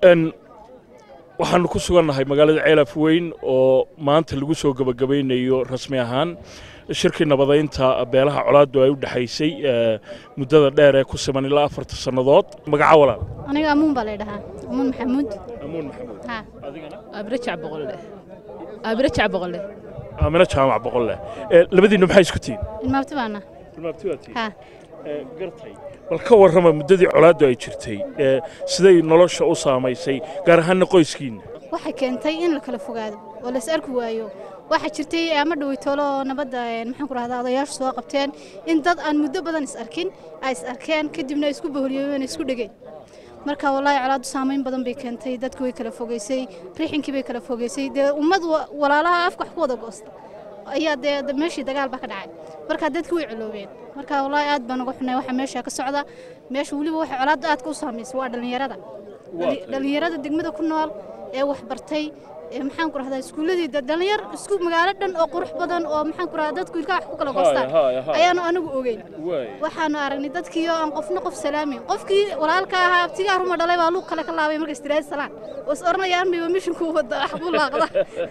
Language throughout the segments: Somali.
waxaanu ku sugannahay magaalada ceelaf weyn oo maanta lagu soo gebagabaynayo rasmi ahaan shirkii nabadaynta beelaha colaaddu ay u dhexaysay muddada dheer ee ku siman ilaa afarta sannadood magaca walaal aniga amuun baa laydhahaa amuun maxamuud amuun maxamuud ha adigana abire jac boqolle abire jac boqolle aamino jaamac boqolle labadiinnu maxay isku tihiin ilmaabti baana ilmaabti waa tihiin ha gartay bal ka warrama muddadii colaaddu ay jirtay siday nolosha u saamaysay gaar ahaanna qoyskiinna waxay keentay in la kala fogaado oo la is arki waayo waxaa jirtay ama dhoweytoolo oo nabadda maxaan ku rahdaa odayaashu soo qabteen in dad aan muddo badan is arkin ay is arkeen kadibna isku boholiyeen isku dhegeen marka wallaahi colaaddu saamayn badan bay keentay dadku way kala fogeysay rixinkii bay kala fogeysay dee ummad walaalaha afka wax ku wada goosta ayaa dee meeshii dagaal baa ka dhacay marka dadki way coloobeen marka wallaahi aad baan uga xunay waxa meesha ka socda meesha weliba waxa colaadda aadka u saamaysay waa dhallinyarada dhallinyarada degmada ku nool ee wax bartay maxaan ku rahdaa iskuuladii dhalinyar isku magaalo dhan oo qurux badan oo maxaan ku rahdaa dadku ilkaha wax ku kala goostaan ayaanu anigu ogeyn waxaanu aragnay dadkii oo aan qofna qof salaamin qofkii walaalka ahaa abtigaa ruma dhalay baa luuq kale ka laabay marka istiraadi salaan oo is oranayaan bay mishinku wada wax ku laaqda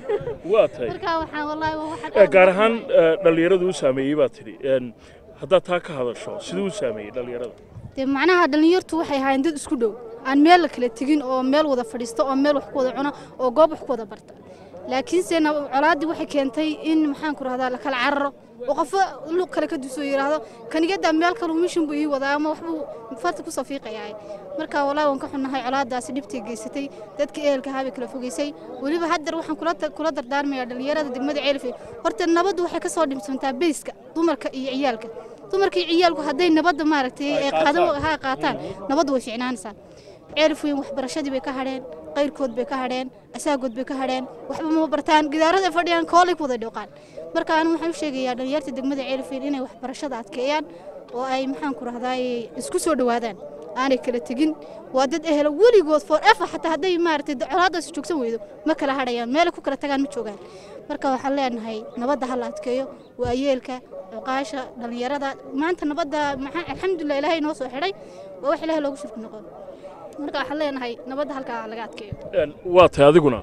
waa tahay marka waxaan wallaahi waa waxaan gaar ahaan dhallinyaradu u saameeyey baa tidhi haddaad taa ka hadasho siduu u saameeyey dhallinyarada dee macnaha dhallinyartu waxay ahaayeen dad isku dhow aan meel la kala tegin oo meel wada fadhiista oo meel wax ku wada cuna oo goob wax ku wada barta laakiinse colaaddii waxay keentay in maxaan ku rahdaa la kala cararo oo qofo luq kale ka dusoo yidhaahdo kanigadaa meel kaluu mishin buu ii wadaa ama waxbuu farta ku safiiqayaa marka wallaahi waan ka xunnahay colaaddaasi dhibtay geysatay dadka ehelka ahaa bay kala fogeysay weliba haddar waxaan kula dardaarmayaa dhallinyarada degmada ceelfe horta nabaddu waxay ka soo dhimsantaa beyska dumarka iyo ciyaalka dumarka iyo ciyaalku hadday nabadda maaragtay ay qaadan qaataan nabaddu way fiicnaanaysaa ceelif weyn waxbarashadii bay ka hadheen qayrkood bay ka hadheen asaagood bay ka hadheen waxba ma bartaan gidaarada fadhiyaan koolay ku wada dhooqaan marka anigu waxaan u sheegayaa dhallinyarta degmada ceelif weyn inay waxbarashada adkeeyaan oo ay maxaan ku rahdaa isku soo dhowaadaan aanay kala tegin waa dad ehelo weligood for ever xataa hadday maaragtay colaaddaasi joogsan weydo ma kala hadhayaan meelay ku kala tagaan ma joogaan marka waxaan leenahay nabadda ha la adkeeyo waa yeelka cuqaasha dhallinyarada maanta nabadda maxaa alxamdulilah ilaahay noo soo xidhay waa wax ilaahay loogu shirki noqon marka waxaan leenahay nabadda halkaa laga adkeeyo waa tahay adiguna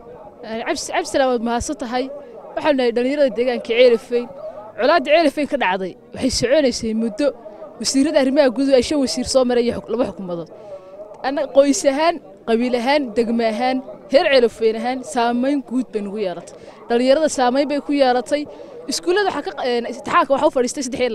cabdisalaam waad mahadsan tahay waxaanu nahay dhallinyarada deegaanka ceelifeyn colaadda ceelifeyn ka dhacday waxay soconaysay muddo wasiirada arrimaha guduhu ay shan wasiir soo maray iyo laba xukuumadood qoys ahaan qabiil ahaan degme ahaan heer ceelifeyn ahaan saamayn guud bay nagu yeelatay dhallinyarada saamayn bay ku yeelatay iskuullada imtixaanka waxa u fadhiistay saddex iyo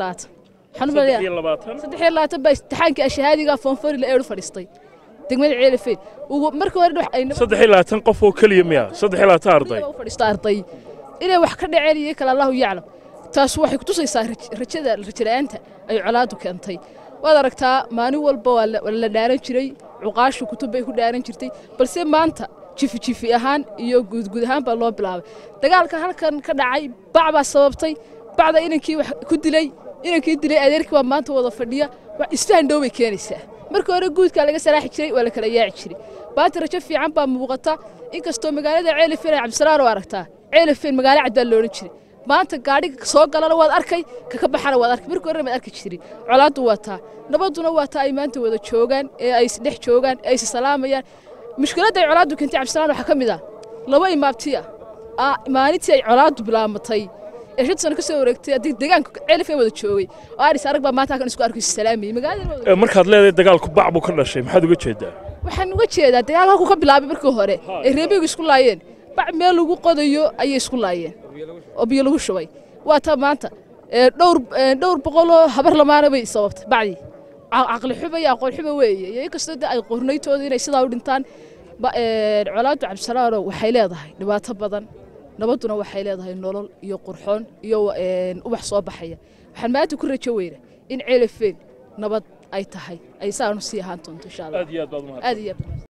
labaatan saddex iyo labaatan baa imtixaankii ashahaadiga foonfori la eedhu fadhiistay degmada ceelifeyn markii hore saddex iyo labaatan qof oo keliya miya saddex iyo labaatan arday u fadhiista arday inay wax ka dhaceen iyo kale allahu yaclam taas waxay kutusaysaa rajada rajala-aanta ay colaadu keentay waad aragtaa maalin walba waa la dhaaran jiray cuqaashu kutub bay ku dhaaran jirtay balse maanta jifi jifi ahaan iyo guudguud ahaan baa loo bilaabay dagaalka halkan ka dhacay bac baa sababtay bacda inankii wax ku dilay inankii dilay adeerkii baa maanta wada fadhiya wax isfahan dhow bay keenaysaa markii hore guudkaa laga saraaxi jiray waa la kala yaaci jiray maanta rajo fiican baa muuqata inkastoo magaalada ceelifeen ay cabdisalaan oo aragtaa ceelifeen magaalo cad baa loodhan jiray maanta gaadhiga soo galana waad arkay kaka baxana waad arkay markii horena maad arki jirin colaaddu waa taa nabadduna waa taa ay maanta wada joogaan ee ay isdhex joogaan ee ay issalaamayaan mushkiladda ay colaaddu keentay cabdisalaan waxaa ka mid ah laba imaabtiya maalintii ay colaaddu bilaamatay ee shan sano ka soo wareegtay haddii deegaanka ceelifeen wada joogay oo aris arag baa maanta halkan isku arko issalaamayay magaalada markaad leedahay dagaalku bac buu ka dhashay maxaad uga jeedaa waxaan uga jeedaa dagaalka halkuu ka bilaabay markii hore ee reebigu isku laayeen bac meel lagu qodayo ayay isku laayeen oo biyo lagu shubay waa taa maanta dhowr dhowr boqoloo habar lamaana bay sababtay bacdii caqli xuba iyo aqoon xuba weeye iyo inkastoo de ay qornaytooda inay sidaa u dhintaan colaaddu cabdisalaano waxay leedahay dhibaato badan nabadduna waxay leedahay nolol iyo qurxoon iyo ubax soo baxaya waxaan maanta ku rajo weyna in ceelafeen nabad ay tahay ay saanu sii ahaan doonto insha allah aad iyo aad baad umahad aad iyo aad